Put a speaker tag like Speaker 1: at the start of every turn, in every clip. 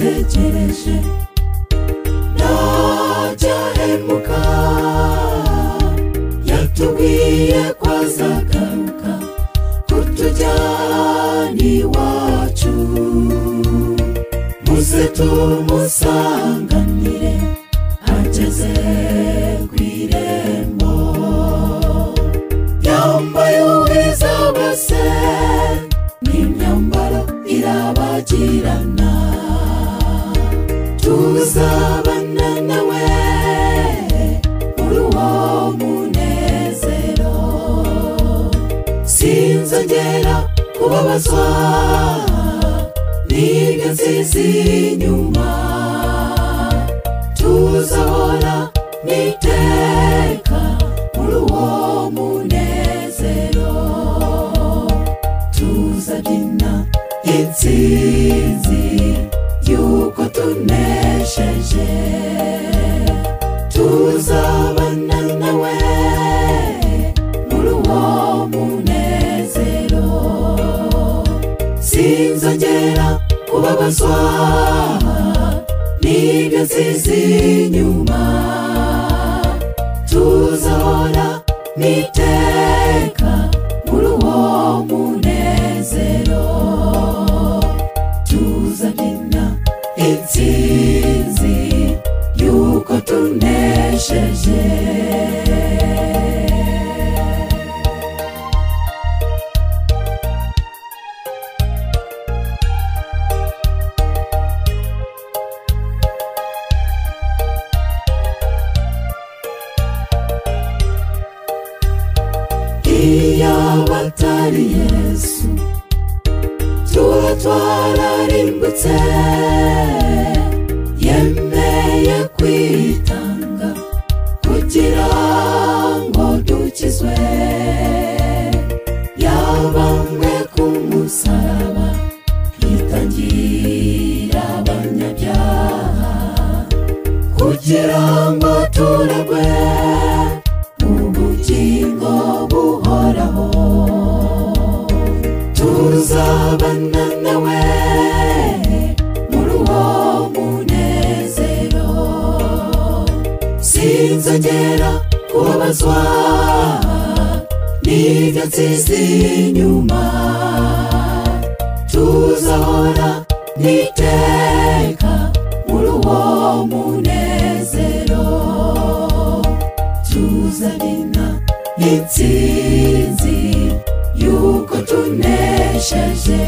Speaker 1: benshi ntacyahemuka yatubwiye ko azagaruka kutujyana iwacu muze tumusanganire ageze ku irembo yambaye ubwiza bwose n'imyambaro irabagirana tuzabana nawe muri uwo munezero sinzongera kubabazwa n'ibyo nsize inyuma tuzahora n'iteka muri uwo munezero tuzabyina intsinzi y'uko tunesheje tuzabana nawe muri uwo munezero sinzongera kubabazwa n'ibyo nsize inyuma tuzahora n'iteka muri uwo munezero tuzabyina intsinzi y'uko tunesheje iyo batari yesu tuba twararimbutse yemeye kwitanga kugira ngo dukizwe yabambwe ku musaraba yitangira abanyabyaha kugira ngo turagwe ubugingo buhoraho tuzabana nawe muri uwo munezero sinzongera kubabazwa n'ibyo nsize inyuma tuzahora n'iteka muri uwo munezero tuzabyina intsinzi y'uko tunesheje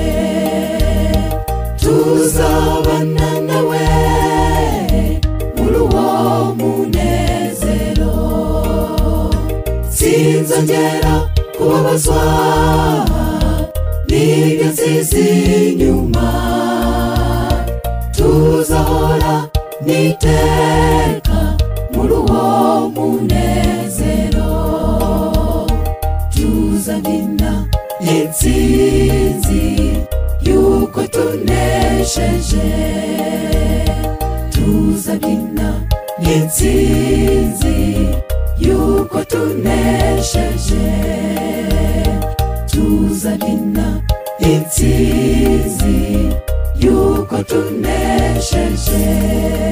Speaker 1: tuzabana nawe muri uwo munezero sinzongera kubabazwa n'ibyo nsize inyuma tuzahora n'iteka muri uwo munezero tuzabyina intsinzi y'uko tunesheje tuzabyina intsinzi y'uko tunesheje tuzabyina intsinzi y'uko tunesheje